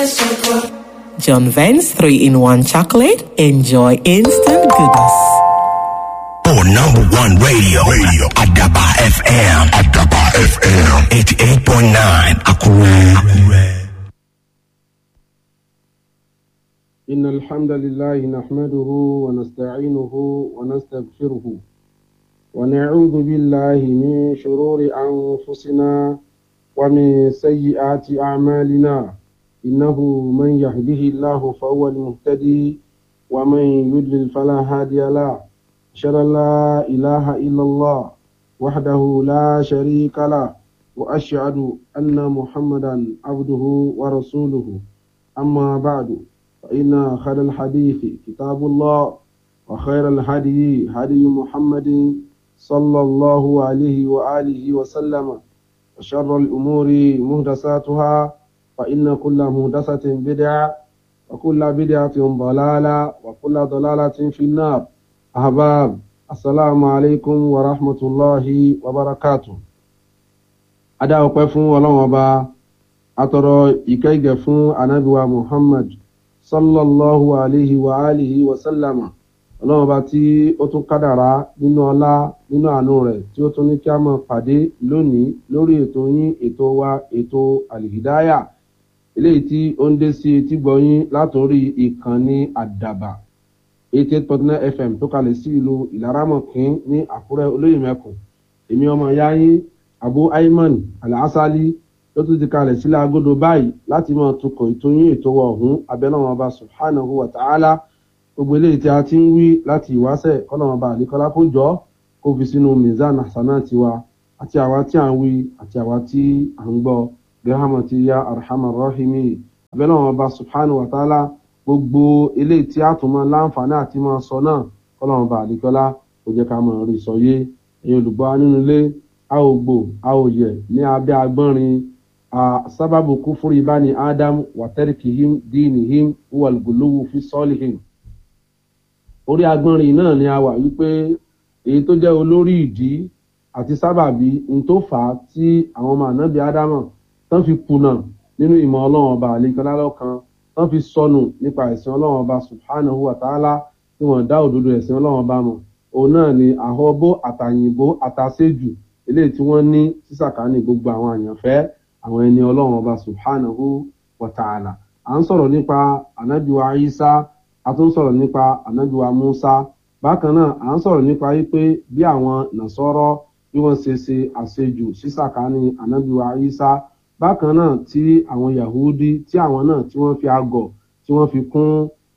Vance Choco. John Vance 3 in 1 chocolate. Enjoy instant goodness. Oh, number one radio. Radio. Adaba FM. Adaba FM. 88.9. Akure. Akure. إن الحمد لله نحمده ونستعينه ونستغفره ونعوذ بالله من شرور أنفسنا ومن سيئات أعمالنا إنه من يهده الله فهو المهتدي ومن يضلل فلا هادي له أشهد أن لا إله إلا الله وحده لا شريك له وأشهد أن محمدا عبده ورسوله أما بعد فإن خير الحديث كتاب الله وخير الهدي هدي محمد صلى الله عليه وآله وسلم وشر الأمور مهدساتها فإن كل مهدسة بدعة وكل بدعة ضلالة وكل ضلالة في النار أحباب السلام عليكم ورحمة الله وبركاته أدا أقفون ولو أبا أترى إكيغ فون أنبوى محمد sallallahu alayhi wa alihi wa sallama ọlọ́run ọba tí ó tún kádàrá nínú ọlá nínú àánú rẹ̀ tí ó tún ní kí a máa pàdé lónìí lórí ètò yín ètò wa ètò àlìhídáyà eléyìí tí ó ń dé sí etí gbọ̀yìn látòrí ìkànnì àdàbà eighty eight point nine fm tó kalẹ̀ sí ìlú ìlaramọ̀kín ní àkúrẹ́ olóyìnmẹ́kùn èmi ọmọ ìyá yín abu ayman alhassali ló tún ti kalẹ̀ sílẹ̀ agodo báyìí láti máa tukọ̀ ìtòyìn ètò wa ọ̀hún abẹ́lẹ́wọ̀n ọba subhanahu wa ta'ala gbogbo eléyìí tí a ti ń wí láti ìwáṣẹ̀ kọ́lọ́wọ́n ọba àdékọ́lá kó jọ kó fi sínú mizan hasana tiwa àti àwa tí à ń wí àti àwa tí à ń gbọ́ gẹ́hámà ti ya arhamar rahimi abẹ́lẹ́wọ̀n ọba subhanahu wa ta'ala gbogbo eléyìí tí a tún máa láǹfààní àti máa sọ náà kọ́lọ́wọ́n ọba àdékọ́lá kó jẹ́ ká máa rí sọ yé ẹ̀yin olùgbọ́ nínú ilé a ò gbò a ò yẹ ní abẹ́ agbọ́nrin sababu kufuri bani adam wa tarkihim dinihim huwa al-guluwu fi salihim orí agbọ́nrin náà ni a wà wípé èyí tó jẹ́ olórí ìdí àti sábàbí n tó fà á tí àwọn ọmọ ànábì ádámọ̀ tán fi kùnà nínú ìmọ̀ ọlọ́run ọba àlekọ́lá lọ́kan tán fi sọnù nípa ẹ̀sìn ọlọ́run ọba subhanahu wa ta'ala tí wọ́n dá òdodo ẹ̀sìn ọlọ́run ọba mọ̀ òun náà ni àhọ́bó àtàyìnbó àtàṣejù eléyìí tí wọ́n ní sísàkánì gbogbo àwọn àyànfẹ́ àwọn ẹni ọlọ́run ọba subhanahu wa ta'ala à ń sọ̀rọ̀ nípa anabiwa isa a tún sọ̀rọ̀ nípa anabiwa musa bákan náà à ń sọ̀rọ̀ nípa wípé bí àwọn nàṣọ́rọ́ bí wọ́n ṣe ṣe àṣejù sísàkánì anabiwa isa bákan náà tí àwọn yahudi tí àwọn náà tí wọ́n fi àgọ̀ tí wọ́n fi kún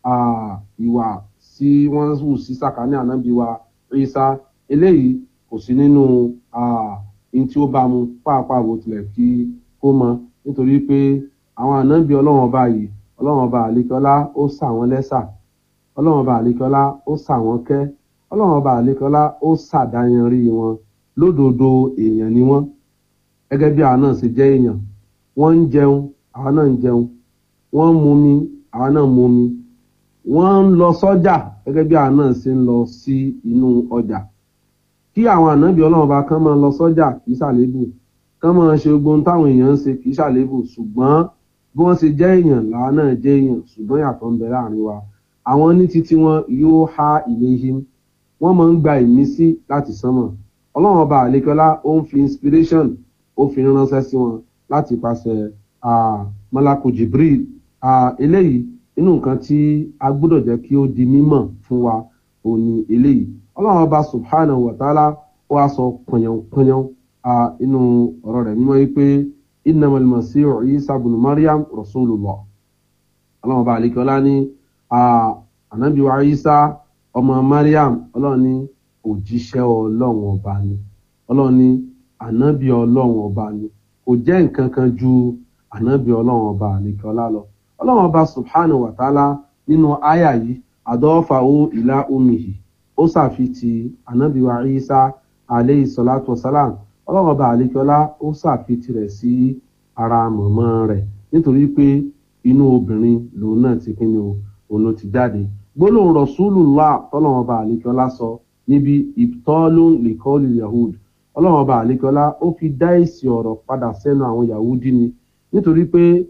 ìwà tí wọ́n hù sísàkánì anabiwa isa eléyìí kò sí nínú in tí ó bá mu pàápàá bó tilẹ̀ kí kó mọ nítorí pé àwọn ànábì ọlọ́run ọba yìí ọlọ́run ọba àlekọ́lá ó sà wọ́n lẹ́sà ọlọ́run ọba àlekọ́lá ó sà wọ́n kẹ́ ọlọ́run ọba àlekọ́lá ó sàdáyanrí wọn lódodo èèyàn ni wọ́n gẹ́gẹ́ bí àwọn náà ṣe jẹ́ èèyàn wọ́n ń jẹun àwọn náà ń jẹun wọ́n ń mumi àwọn náà ń mumi wọ́n ń lọ sọ́jà gẹ́gẹ́ bí àwọn náà ṣe ń lọ sí inú ọjà kí àwọn ànábì ọlọ́run ọba kan máa lọ sọ́jà kì í ṣàlébù kán máa ṣe ogun táwọn èèyàn ń ṣe kì í ṣàlébù ṣùgbọ́n bí wọ́n ṣe jẹ́ èèyàn làwọn náà jẹ́ èèyàn ṣùgbọ́n yàtọ̀ ń bẹ láàrin wa àwọn ní títí wọn yóò há ilé yìí wọ́n máa ń gba ìmísí láti sánmọ̀ ọlọ́run ọba àlekọ́lá ó ń fi inspiration ó fi ránṣẹ́ sí wọn láti pàṣẹ mọ́lákù jibril eléyìí inú nǹkan tí a gbọ́dọ̀ jẹ́ kí ó di mímọ̀ fún wa òun ni eléyìí ọlọ́run ọba subhanahu wa ta'ala ó wá sọ pọ̀nyànpọ̀nyàn inú ọ̀rọ̀ rẹ̀ mímọ́ yìí pé innamal masihu isa ibn maryam rasulullah ọlọ́run ọba àlekọ́lá ní ànábì wa isa ọmọ maryam ọlọ́run ní òjíṣẹ́ ọlọ́run ọba ni ọlọ́run ní ànábì ọlọ́run ọba ni kò jẹ́ nǹkan kan ju ànábì ọlọ́run ọba àlekọ́lá lọ ọlọ́run ọba subhanahu wa ta'ala nínú àyà yìí àdọ́fàwó ìlà omihi ó ṣàfitì ànábì wa isa aleyhi salatu wasalam ọlọ́run ọba àlekọ́lá ó ṣàfitì rẹ̀ sí ara mọ̀mọ́ rẹ̀ nítorí pé inú obìnrin lòun náà ti kíni o òun ló ti jáde gbólóhùn rasulullah tọ́lọ́run ọba àlekọ́lá sọ níbi ìtọ́lóhùn lìkọ́lì yahud ọlọ́run ọba àlekọ́lá ó fi dá èsì ọ̀rọ̀ padà sẹ́nu àwọn yahudi ni nítorí pé